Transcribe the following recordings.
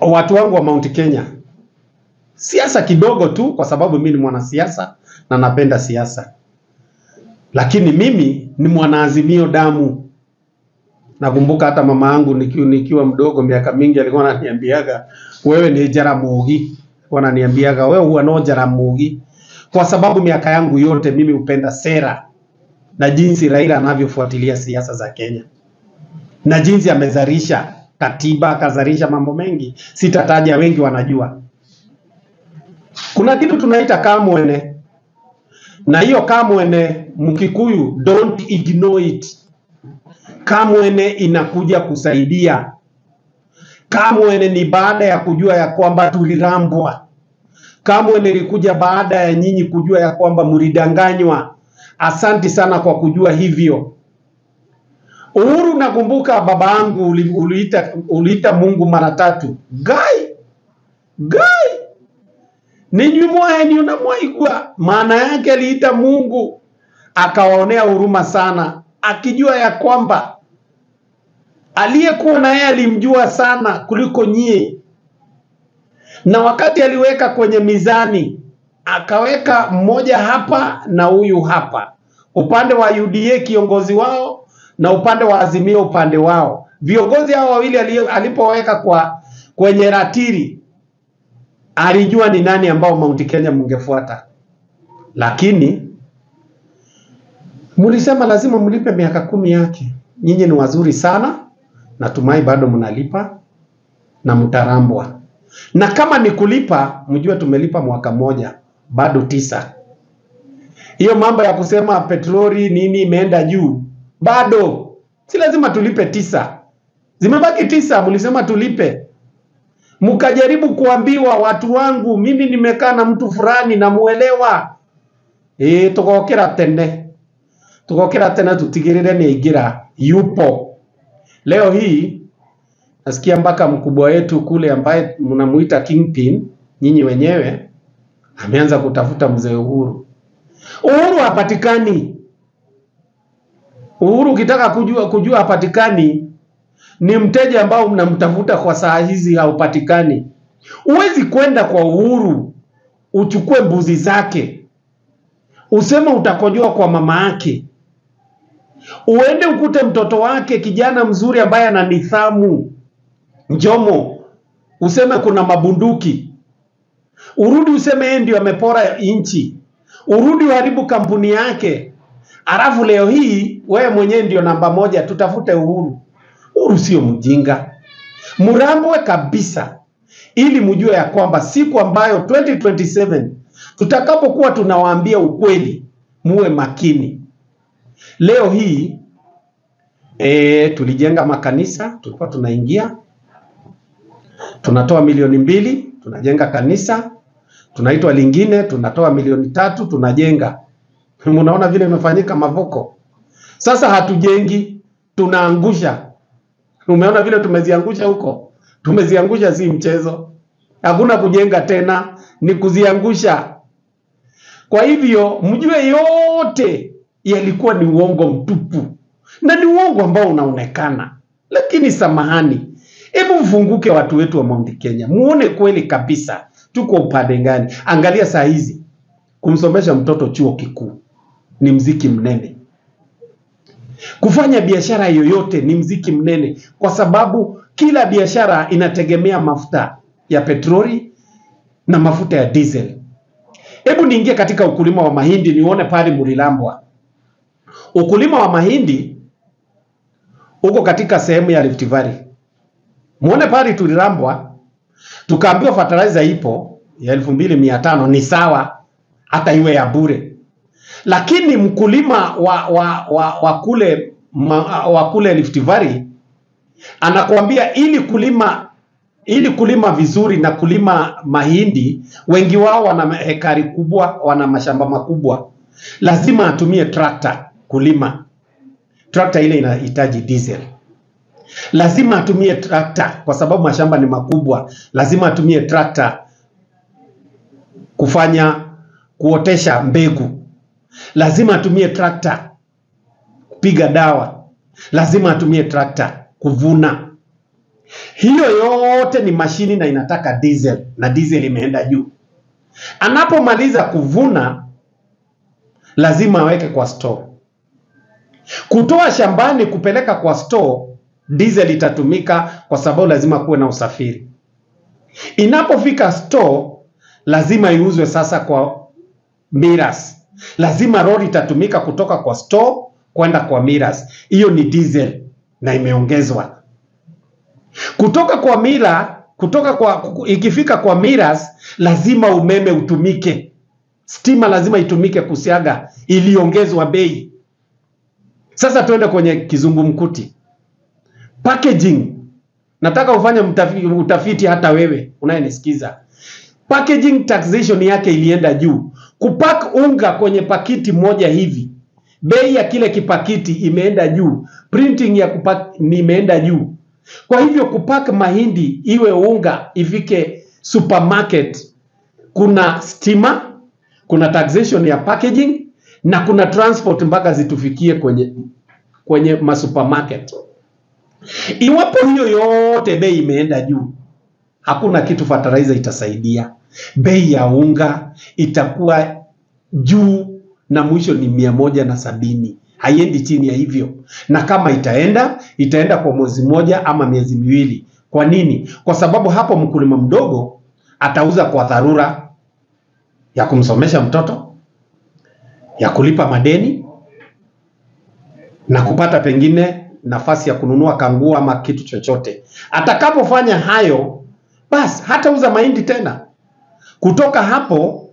watu wangu wa Mount Kenya, siasa kidogo tu, kwa sababu mimi ni mwanasiasa na napenda siasa, lakini mimi ni mwanaazimio damu. Nakumbuka hata mama yangu nikiwa, nikiwa mdogo miaka mingi alikuwa ananiambiaga wewe ni Jaramogi, alikuwa ananiambiaga wewe huwa no Jaramogi, kwa sababu miaka yangu yote mimi hupenda sera na jinsi Raila anavyofuatilia siasa za Kenya na jinsi amezalisha katiba akazalisha mambo mengi, sitataja, wengi wanajua. Kuna kitu tunaita kamwene, na hiyo kamwene Mkikuyu, don't ignore it. Kamwene inakuja kusaidia. Kamwene ni baada ya kujua ya kwamba tulirambwa. Kamwene ilikuja baada ya nyinyi kujua ya kwamba mlidanganywa. Asanti sana kwa kujua hivyo. Uhuru, nakumbuka baba yangu uli- uliita, uliita Mungu mara tatu. Gai gai ninyi mwaeni unamwaigwa, maana yake aliita Mungu akawaonea huruma sana, akijua ya kwamba aliyekuwa na yeye alimjua sana kuliko nyie, na wakati aliweka kwenye mizani akaweka mmoja hapa na huyu hapa, upande wa UDA kiongozi wao na upande wa Azimio upande wao. Viongozi hao wawili ali- alipoweka kwa kwenye ratiri, alijua ni nani ambao Mount Kenya mngefuata, lakini mlisema lazima mlipe miaka kumi yake. Nyinyi ni wazuri sana, natumai bado mnalipa na mtarambwa, na kama ni kulipa, mjue tumelipa mwaka mmoja, bado tisa. Hiyo mambo ya kusema petroli nini imeenda juu, bado si lazima tulipe tisa, zimebaki tisa, mlisema tulipe mkajaribu kuambiwa watu wangu, mimi nimekaa na mtu fulani namuelewa, ĩ tugokĩra tene tugokĩra tene tutigĩrĩre nĩ aingĩra yupo. Leo hii nasikia mpaka mkubwa wetu kule ambaye mnamuita Kingpin, nyinyi wenyewe, ameanza kutafuta mzee Uhuru. Uhuru hapatikani. Uhuru ukitaka kujua kujua hapatikani, ni mteja ambao mnamtafuta kwa saa hizi haupatikani. Huwezi kwenda kwa Uhuru uchukue mbuzi zake useme utakojoa kwa mama yake, uende ukute mtoto wake kijana mzuri ambaye ana nidhamu Njomo, useme kuna mabunduki, urudi useme yeye ndio amepora nchi, urudi uharibu kampuni yake, alafu leo hii wewe mwenyewe ndio namba moja, tutafute Uhuru. Uhuru sio mjinga, mrambwe kabisa, ili mjue ya kwamba siku ambayo 2027 tutakapokuwa tunawaambia ukweli, muwe makini. Leo hii e, tulijenga makanisa, tulikuwa tunaingia tunatoa milioni mbili tunajenga kanisa, tunaitwa lingine tunatoa milioni tatu tunajenga. Mnaona vile imefanyika Mavoko. Sasa hatujengi, tunaangusha. Umeona vile tumeziangusha huko, tumeziangusha, si mchezo. Hakuna kujenga tena, ni kuziangusha. Kwa hivyo mjue yote yalikuwa ni uongo mtupu, na ni uongo ambao unaonekana. Lakini samahani, hebu mfunguke watu wetu wa Mount Kenya, muone kweli kabisa tuko upande gani. Angalia saa hizi kumsomesha mtoto chuo kikuu ni mziki mnene, kufanya biashara yoyote ni mziki mnene, kwa sababu kila biashara inategemea mafuta ya petroli na mafuta ya diesel. Hebu niingie katika ukulima wa mahindi nione pale Mulilambwa. Ukulima wa mahindi uko katika sehemu ya Rift Valley. Muone pale tulilambwa, tukaambiwa fertilizer ipo ya elfu mbili mia tano ni sawa, hata iwe ya bure, lakini mkulima wa, wa, wa, wa kule ma, wa kule Rift Valley anakuambia ili kulima ili kulima vizuri na kulima mahindi, wengi wao wana hekari kubwa, wana mashamba makubwa, lazima atumie trakta kulima. Trakta ile inahitaji diesel. Lazima atumie trakta kwa sababu mashamba ni makubwa, lazima atumie trakta kufanya kuotesha mbegu, lazima atumie trakta kupiga dawa, lazima atumie trakta kuvuna. Hiyo yote ni mashini na inataka diesel, na diesel imeenda juu. Anapomaliza kuvuna, lazima aweke kwa store. Kutoa shambani kupeleka kwa store, diesel itatumika kwa sababu lazima kuwe na usafiri. Inapofika store, lazima iuzwe sasa kwa miras. Lazima lori itatumika kutoka kwa store kwenda kwa miras. Hiyo ni diesel na imeongezwa kutoka kwa mira, kutoka kwa ikifika kwa miras, lazima umeme utumike, stima lazima itumike kusiaga, iliongezwa bei. Sasa tuende kwenye kizungumkuti packaging. Nataka ufanye mtafi- utafiti hata wewe unayenisikiza. Packaging taxation yake ilienda juu. Kupack unga kwenye pakiti moja hivi, bei ya kile kipakiti imeenda juu, printing ya kupack ni imeenda juu. Kwa hivyo kupack mahindi iwe unga ifike supermarket, kuna stima, kuna taxation ya packaging na kuna transport mpaka zitufikie kwenye kwenye masupermarket. Iwapo hiyo yote bei imeenda juu, hakuna kitu fertilizer itasaidia. Bei ya unga itakuwa juu na mwisho ni mia moja na sabini haiendi chini ya hivyo, na kama itaenda itaenda kwa mwezi moja ama miezi miwili. Kwa nini? Kwa sababu hapo mkulima mdogo atauza kwa dharura ya kumsomesha mtoto, ya kulipa madeni na kupata pengine nafasi ya kununua kanguo ama kitu chochote. Atakapofanya hayo, basi hatauza mahindi tena. Kutoka hapo,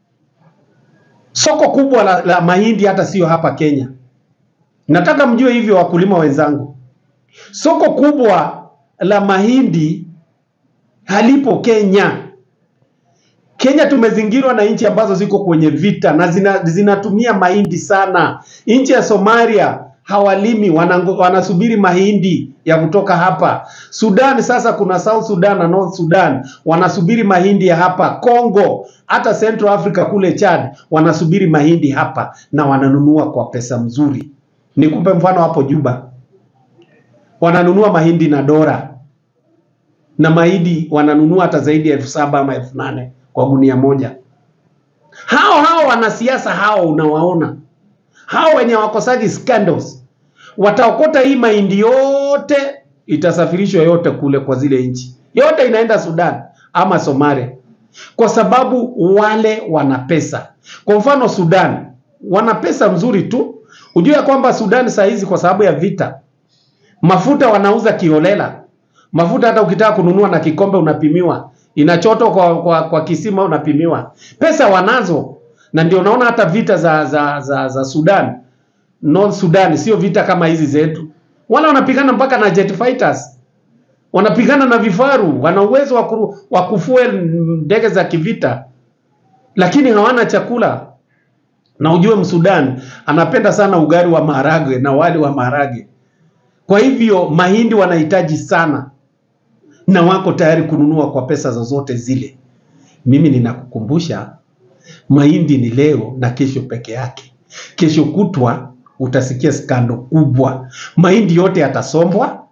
soko kubwa la, la mahindi hata sio hapa Kenya. Nataka mjue hivyo, wakulima wenzangu, soko kubwa la mahindi halipo Kenya. Kenya tumezingirwa na nchi ambazo ziko kwenye vita na zina, zinatumia mahindi sana. Nchi ya Somalia hawalimi, wanango, wanasubiri mahindi ya kutoka hapa. Sudan sasa kuna South Sudan na North Sudan wanasubiri mahindi ya hapa. Congo, hata Central Africa kule Chad wanasubiri mahindi hapa na wananunua kwa pesa mzuri. Nikupe mfano hapo Juba, wananunua mahindi na dora na mahindi wananunua hata zaidi ya elfu saba ama elfu nane kwa gunia moja. Hao hao wanasiasa hao unawaona, hao wenye wakosagi scandals wataokota hii mahindi yote, itasafirishwa yote kule kwa zile nchi, yote inaenda Sudan ama Somalia, kwa sababu wale wana pesa. Kwa mfano Sudan wana pesa mzuri tu. Ujue ya kwamba Sudan saa hizi kwa sababu ya vita, mafuta wanauza kiholela. Mafuta hata ukitaka kununua na kikombe unapimiwa, inachotwa kwa, kwa, kwa kisima unapimiwa. Pesa wanazo, na ndio unaona hata vita za, za, za, za Sudan North Sudan sio vita kama hizi zetu. Wala wanapigana mpaka na jet fighters, wanapigana na vifaru, wana uwezo wa ku- wa kufuel ndege za kivita, lakini hawana chakula. Na ujue Msudan anapenda sana ugali wa maharage na wali wa maharage. Kwa hivyo mahindi wanahitaji sana, na wako tayari kununua kwa pesa zozote zile. Mimi ninakukumbusha mahindi ni leo na kesho peke yake. Kesho kutwa utasikia skando kubwa, mahindi yote yatasombwa,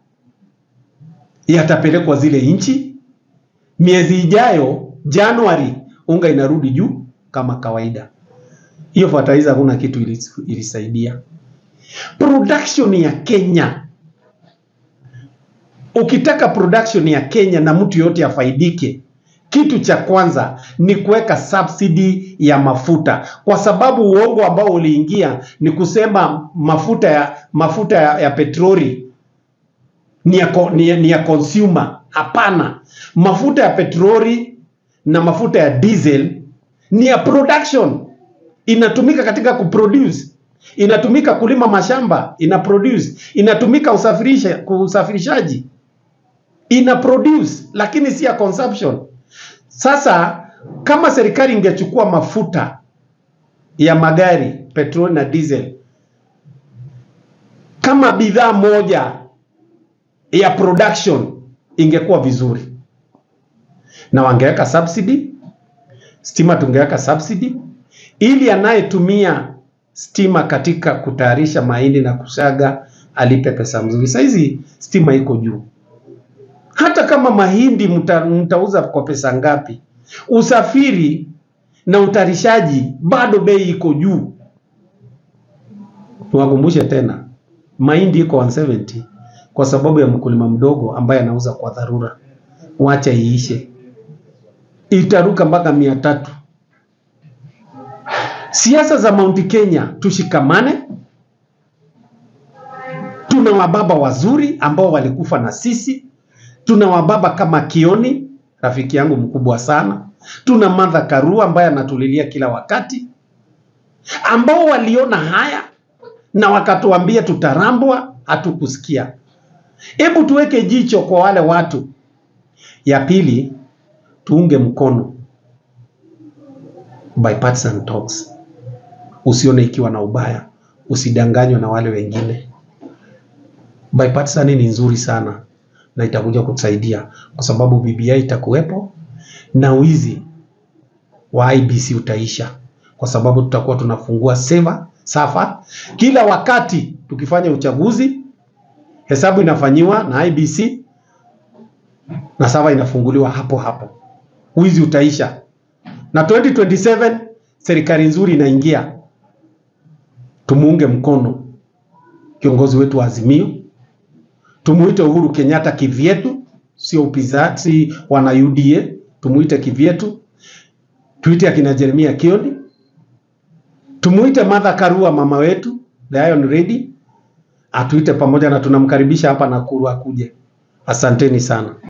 yatapelekwa zile nchi. Miezi ijayo, Januari, unga inarudi juu kama kawaida. Hiyo fertilizer hakuna kitu ilis- ilisaidia. Production ya Kenya, ukitaka production ya Kenya na mtu yote afaidike, kitu cha kwanza ni kuweka subsidy ya mafuta, kwa sababu uongo ambao uliingia ni kusema mafuta ya mafuta ya, ya petroli ni ya, co- ni, ya- ni ya consumer. Hapana, mafuta ya petroli na mafuta ya diesel ni ya production, inatumika katika kuproduce, inatumika kulima mashamba, ina produce, inatumika usafirisha, kusafirishaji, ina produce, lakini si ya consumption. Sasa kama serikali ingechukua mafuta ya magari petroli na diesel kama bidhaa moja ya production ingekuwa vizuri, na wangeweka subsidy. Stima tungeweka subsidy ili anayetumia stima katika kutayarisha mahindi na kusaga alipe pesa mzuri. Saizi stima iko juu, hata kama mahindi mta, mtauza kwa pesa ngapi, usafiri na utarishaji bado bei iko juu. Niwakumbushe tena, mahindi iko 170 kwa sababu ya mkulima mdogo ambaye anauza kwa dharura. Wacha iishe, itaruka mpaka mia tatu. Siasa za Mount Kenya, tushikamane. Tuna wababa wazuri ambao walikufa na sisi. Tuna wababa kama Kioni, rafiki yangu mkubwa sana. Tuna Martha Karua ambaye anatulilia kila wakati, ambao waliona haya na wakatuambia tutarambwa, hatukusikia. Hebu tuweke jicho kwa wale watu. Ya pili, tuunge mkono bipartisan talks. Usione ikiwa na ubaya, usidanganywe na wale wengine. Bipartisan ni nzuri sana na itakuja kutusaidia kwa sababu BBI itakuwepo na wizi wa IBC utaisha, kwa sababu tutakuwa tunafungua seva safa kila wakati tukifanya uchaguzi, hesabu inafanyiwa na IBC na safa inafunguliwa hapo hapo, wizi utaisha na 2027 serikali nzuri inaingia. Tumuunge mkono kiongozi wetu wa Azimio, tumuite Uhuru Kenyatta kivyetu, sio upinzani, si wana UDA, tumuite kivyetu, tuite akina Jeremia Kioni, tumuite Martha Karua mama wetu the Iron Lady, atuite pamoja na tunamkaribisha hapa Nakuru akuje. Asanteni sana.